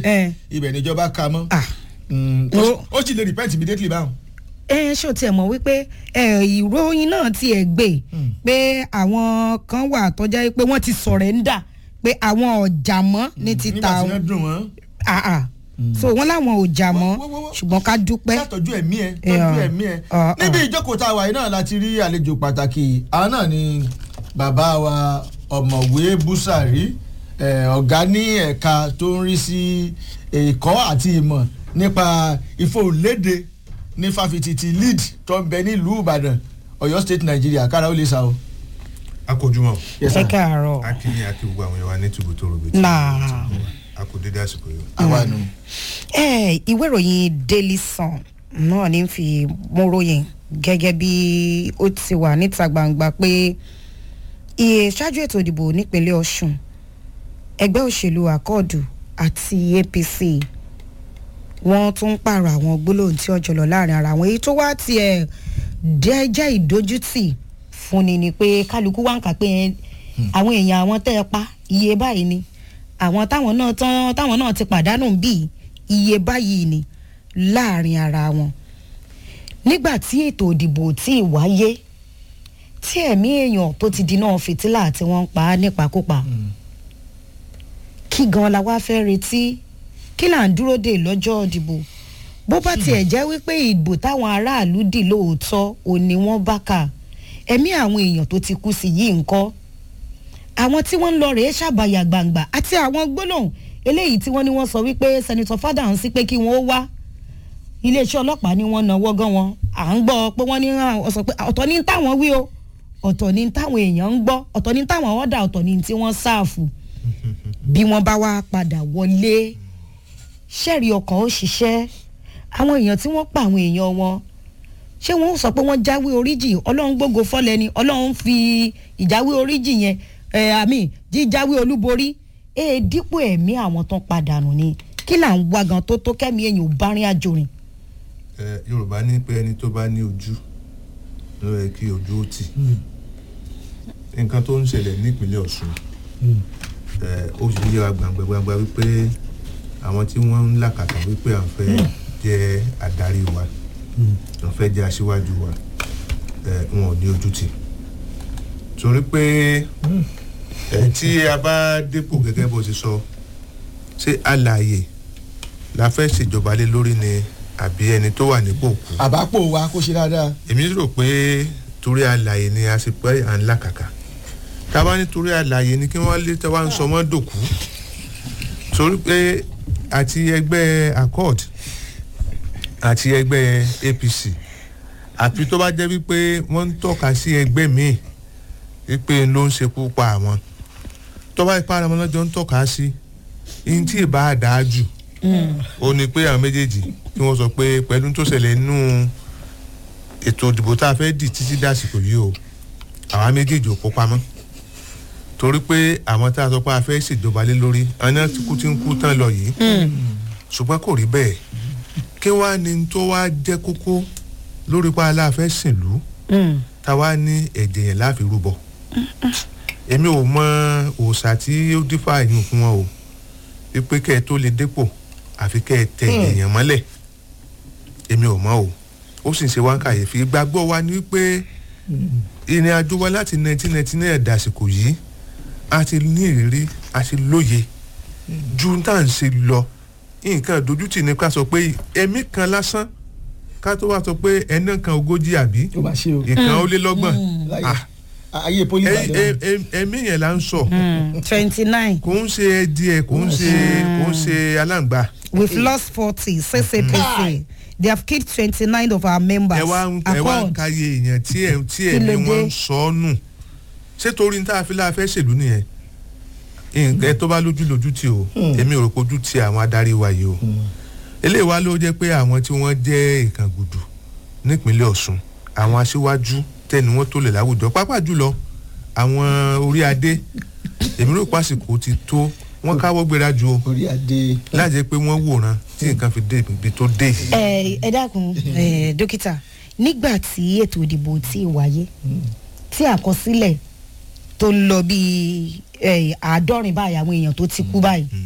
Eh. ibẹ̀ níjọba ka mọ́ Ah. Mm, ó sì- ó sì lè repent immediately báwọn. ẹ ṣó tiẹ̀ mọ̀ wípé ẹ, ìròyìn náà tiẹ̀ gbé pé àwọn kan wà tọ́já pé wọ́n ti sọ̀rẹ́ńdà pé àwọn ọ̀jà mọ́ ní ti nígbà ta tí wọn wọ́n dùn wọ́n Ah, ah. so wọ́n láwọn ò jà mọ́ Wọ́- wọ́- wọ́- ṣùgbọ́n ká dúpẹ́ ṣàtọ́jú ẹ̀mí ẹ̀ Yeah. tọ́jú ẹ̀mí ẹ̀ Ah, níbi ìjókòó tá a wà yìí náà láti rí àlejò pàtàkì àwọn náà ni bàbá wa ọ̀mọ̀wé búsàrí eh, ọ̀gá ní ẹ̀ka tó ń rí sí ẹ̀kọ́ àti ìmọ̀ nípa ìfòlédè ní fáfitì ti lead tó ń bẹ nílùú ìbàdàn ọ̀yọ́ state nàìjíríà kára ó lè sa o. akójúmọ́ Yes, ẹ sir. káàárọ̀ akínyìn àti gbogbo àwọn èèyàn wa ní tìbú tó rògbè Náà. akódédé àsìkò yìí. àwa nù. ẹ ìwé ìròyìn daily sun náà ní fi mú ròyìn gẹ́gẹ́ bí ó ti wà níta gbangba pé iye ṣáájú ètò ìdìbò nípínlẹ̀ ọ̀ṣun ẹgbẹ́ òṣèlú àkọọ̀dù àti apc wọ́n tún ń pààrọ̀ àwọn gbólóhùn tí ọjọ́ lọ láàrin ara wọn èyí tó wá tiẹ̀ dẹ́ jẹ́ ìdójútì fúnni ni pé kálukú wá ń kà pé ẹ, àwọn èèyàn àwọn tẹ́ ẹ pa iye báyìí ni àwọn táwọn náà tán táwọn náà ti pàdánù bíi iye báyìí ni láàrin ara wọn nígbà tí ètò ìdìbò tí ì wáyé tí ẹ̀mí èèyàn tó ti di náà fìtílà tí wọ́n ń pa á nípakúpa kí gan la wá fẹ́ retí kí là ń dúró dè lọ́jọ́ ìdìbò bó bá tiẹ̀ jẹ́ wípé ìbò táwọn aráàlú dì lóòótọ́ ò ní wọ́n bá kà ẹ̀mí àwọn èèyàn tó ti kú sí yìí ńkọ́ àwọn tí wọ́n ń lọ rèé ṣàbàyà gbangba àti àwọn gbólóhùn eléyìí tí wọ́n ní wọ́n sọ wípé sẹ́nitọ́ fádàhùn sí pé kí wọ́n ó wá iléeṣẹ́ ọlọ́pàá ni wọ́n náwó gan wọn à ń gbọ́ pé wọ́n ní àwọn sọ pé ọ̀tọ̀ ní táwọn wí o ọ̀tọ̀ ní táwọn èèyàn ń gbọ́ ọ̀tọ̀ ní táwọn ọ̀dà ọ̀tọ̀ ní tí wọ́n sáàfù bí wọ́n bá wá padà wọlé ṣẹ́ẹ̀rì ọkàn ó ṣiṣẹ́ àwọn èèyàn tí wọ́n pa àwọn èèyàn wọn ṣé wọ́n sọ pé wọ́n jáwé oríjì ọlọ́run gbógo fọ́lẹ̀ ni ọlọ́run fi ìjáwé oríjì yẹn ẹ̀ àmì jíjáwé olúborí èè dípò ẹ̀mí àwọn tán padà nù ni kí là ń wá gan tó tó kẹ́mi èèyàn ò bá rìn àjò rìn. ẹ yorùbá ní pé ẹni tó bá ní ojú ló yẹ kí ojú ó tì nǹkan tó ń ṣẹlẹ̀ nípínlẹ̀ ọ̀ṣun ẹ ó sì yé wa gbangba gbangba wípé àwọn tí wọ́n ń làkàtà wípé à ń fẹ́ jẹ́ adarí wa à ń fẹ́ jẹ́ aṣíwájú wa ẹ wọn ò ní ojú tì torí pé ẹ tí a bá dépò gẹ́gẹ́ bó ti sọ ṣé alààyè la fẹ́ ṣèjọba lé lórí ni àbí ẹni tó wà nípò kú àbápò wa kó ṣe dáadáa. èmi rò pé torí àlàyé ni a ṣe pé à ń làkàkà tá a bá ní torí àlàyé ni kí wọ́n lé tẹ́wá ń sọ mọ́ dòkú torí pé àti ẹgbẹ́ accord àti ẹgbẹ́ apc àfi tó bá jẹ́ wípé wọ́n ń tọ́ka sí ẹgbẹ́ míì wípé ló ń ṣekú pa àwọn tó bá ipá ara wọn lọ́jọ́ ń tọ́ka sí ihun tí ì bá dáa jù ó ní pé àwọn méjèèjì kí wọ́n sọ pé pẹ̀lú tó ṣẹlẹ̀ nínú ètò ìdìbò tá a fẹ́ dì títí dàsìkò yìí o àwọn méjèèjì ò kó pamọ́ torí pé àwọn tá a sọ pé a fẹ́ ṣèjọba lé lórí àwọn náà ti kú tí ń kú tán lọ yìí ṣùgbọ́n kò rí bẹ́ẹ̀ kí wàá ní tó wá jẹ́ kókó lórí pa aláàfẹ́ sìnlú táwa ní ẹ̀jẹ̀ yẹn láfi rúbọ èmi ò mọ òòṣà tí ó dífà yín fún wọn o wípé kẹ́ ẹ tó lè dépò àfi kẹ́ ẹ tẹ èèyàn mọ́lẹ̀ èmi ò mọ̀ o ó sì ń ṣe wá ń kàyéfì ìgbàgbọ́ wa ni wípé ìrìn àjò wa láti 1999 dàsìkò yìí a ti ní ìrírí a ti lóye ju tá à ń ṣe lọ nǹkan ìdójútì ni ká sọ pé ẹ̀mí kan lásán ká tó wá sọ pé ẹ̀nà kan ogójì àbí ó bá ṣe o. ìkan ó lé lọ́gbọ̀n láyé Ah, ayé poli ẹ- ìbàdàn. ẹ- ẹ- ẹ̀mí yẹn là ń sọ twenty nine kò ń ṣe díẹ̀ kò ń ṣe kò ń ṣe aláǹgbá. we've lost forty ccpc they have killed twenty nine of our members ẹ wá ń ẹ wá ń accord káyé èèyàn tí ẹ tí ẹ Kí ní ló wọn dé? ń sọ ọ nù ṣé torí ní tá a fi láà fẹ́ ṣèlú nìyẹn nǹkan tó bá lójú lójú tì o èmi ò rò pé ojú ti àwọn adarí wa yìí o eléyìí wá ló jẹ́ pé àwọn tí wọ́n jẹ́ ìkàngùdù nípínlẹ̀ ọ̀ṣun àwọn aṣíwájú tẹ́ni wọ́n tó lè láwùjọ pápá jùlọ àwọn orí adé èmi rò pásìkò ti tó wọ́n káwọ́ gbéra ju o orí adé. láti pé wọ́n wòran tí nǹkan fi dé ibi tó dé yìí. ẹ ẹ dákun ẹ dókítà nígbà tí ètò ìdìbò tí ì wáyé tí àkọsílẹ̀ tó ń lọ bíi ẹ, àádọ́rin báyìí àwọn èèyàn tó ti kú báyìí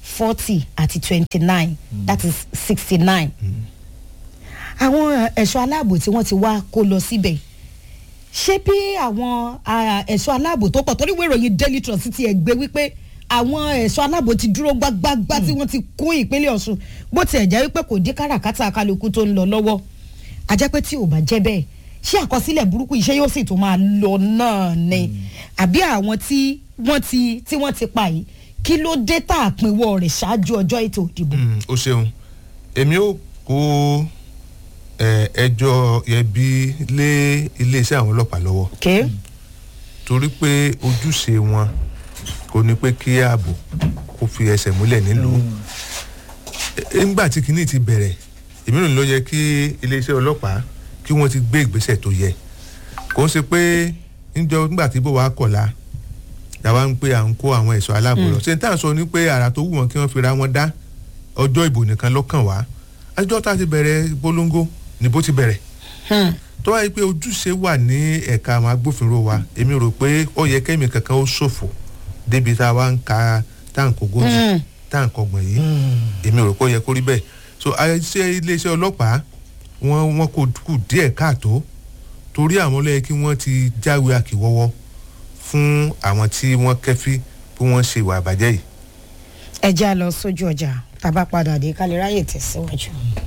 forty àti twenty nine that is sixty nine àwọn ẹ̀ṣọ́ aláàbò tí wọ́n ti wá kó lọ síbẹ̀ ṣé bí àwọn ah, ẹ̀ṣọ́ aláàbò tó pọ̀ torí ìwé ìròyìn daily trust ti ẹ̀ gbé wípé àwọn ẹ̀ṣọ́ aláàbò ti dúró gbágbágbá tí wọ́n ti kún ìpínlẹ̀ ọ̀ṣun bó tiẹ̀ jẹ́ wípé kò dí káràkátà kálukú tó ń lọ lọ́wọ́ ajẹ́ pé tí ò bá jẹ́ bẹ́ẹ̀ ṣé àkọsílẹ̀ burúkú iṣẹ́ yóò sì tó máa lọ náà ni àbí àwọn tí wọ́n ti tí wọ́n ti pa yìí kí ló dé tá a pinwọ́ rẹ̀ ṣáájú ọjọ́ ètò ìdìbò. Mm, o ṣeun èmi ò kó ẹ, ẹjọ́ ẹbí lé iléeṣẹ́ àwọn ọlọ́pàá lọ́wọ́ Okay? torí pé ojúṣe wọn kò ní pé kí ààbò kó fi ẹsẹ̀ múlẹ̀ nílùú E- nígbà tí kinní ti bẹ̀rẹ̀ èmi rò ní ló yẹ kí iléeṣẹ́ ọlọ́pàá kí wọ́n ti gbé ìgbésẹ̀ tó yẹ kò ń ṣe pé níjọ nígbà tí bó wa kọ̀la làwa ń pé à ń kó àwọn ẹ̀ṣọ́ aláàbò lọ ṣé n tá à ń sọ ni pé àrà tó wù wọ́n kí wọ́n fi ra wọn dá ọjọ́ ìbò nìkan lọ́kàn wá àjọ tá a ti bẹ̀rẹ̀ polongo níbo ti bẹ̀rẹ̀ Hmm. tó wáyé pé ojúṣe wà ní ẹ̀ka àwọn agbófinró wa èmi rò pé ó yẹ kẹ́mi kankan ó ṣòfò débi tá a wá ń ka táǹkì ogójì Mm. táǹkì ọgbọ̀n yìí èmi rò pé ó yẹ kó rí bẹ́ẹ̀ so àìsí iléeṣẹ́ ọlọ́pàá wọn wọn kò kù díẹ̀ káàtó torí àwọn ló yẹ kí wọ́n ti jáwé àkìwọ́wọ́ fún àwọn tí wọ́n kẹ́fí bí wọ́n ṣe ìwà àbàjẹ́ yìí. ẹ já lọ sójú ọjà tá a bá padà dé ká lè ráyè tẹ̀síwájú.